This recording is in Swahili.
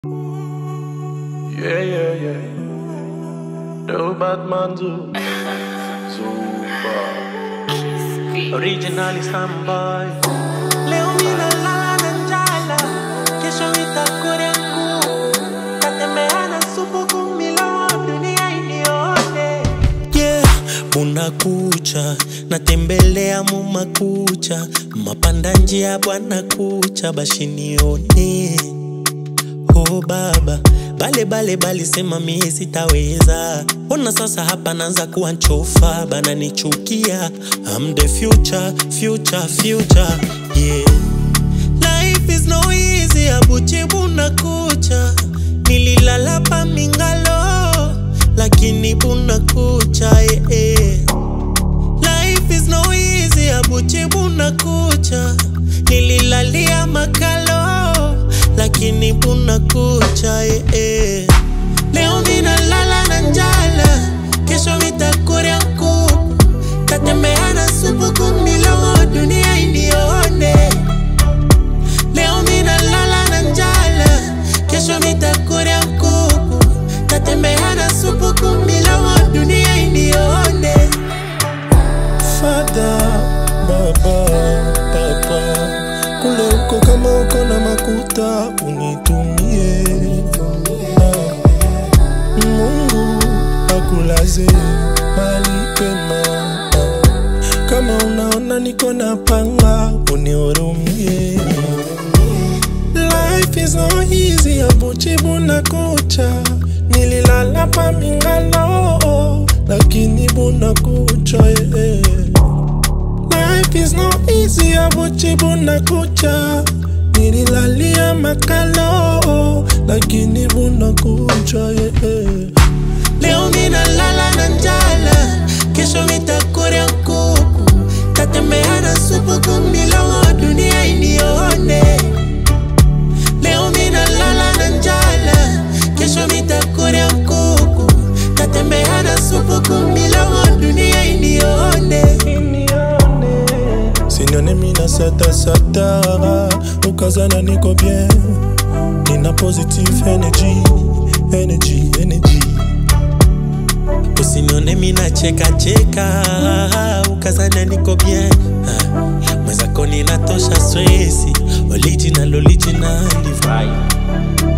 Yeah, yeah, yeah. No Batman Zoo. Super. Originally Samboy. Leo ninalala na njala, kesho nitakula ngumu. Tatembea na supu kumilo, dunia inione. Yeah, munakucha natembelea mumakucha mapanda njia bwana kucha bashinione oh baba bale bale balisema mie sitaweza ona sasa hapa naanza kuwa nchofa bananichukia I'm the future, future, future yeah Life is no easy, abuchibu na kucha Nililala pa mingalo, lakini buna kucha eh, eh. Life is no easy, abuchibu na kucha Nililalia makalo, lakini buna kucha eh, eh. Leo ninalala na njala, kesho nitakuria kuku Tatembea na supu kumilo, dunia inione Leo ninalala na njala, kesho nitakuria kuku. Tatembea na supu kumilo, dunia inione. Fada, baba, papa, kule uko kama uko na makuta unitumie. Ah, Mungu akulaze mali pema. Ah, Kama unaona niko na panga unihurumie. Life is not easy, abuchibu na kucha. Nililala pa mingalo, lakini buna kucha eh, eh. Life is not easy, abuchibu na kucha. Nililalia makalo, lakini buna kucha eh, eh. Leo ninalala na njala, kesho nitakuria kuku. Tatembea na supu kumilo, dunia inione. Leo ninalala na njala, kesho nitakuria kuku. Tatembea na supu kumilo, dunia inione. Sinyone mina sata sata Ukazana niko bien Nina positive energy Energy, energy Usinione mina cheka cheka, ukazana niko bien. Ah, Mwenzako ninatosha stresi, original original vibe.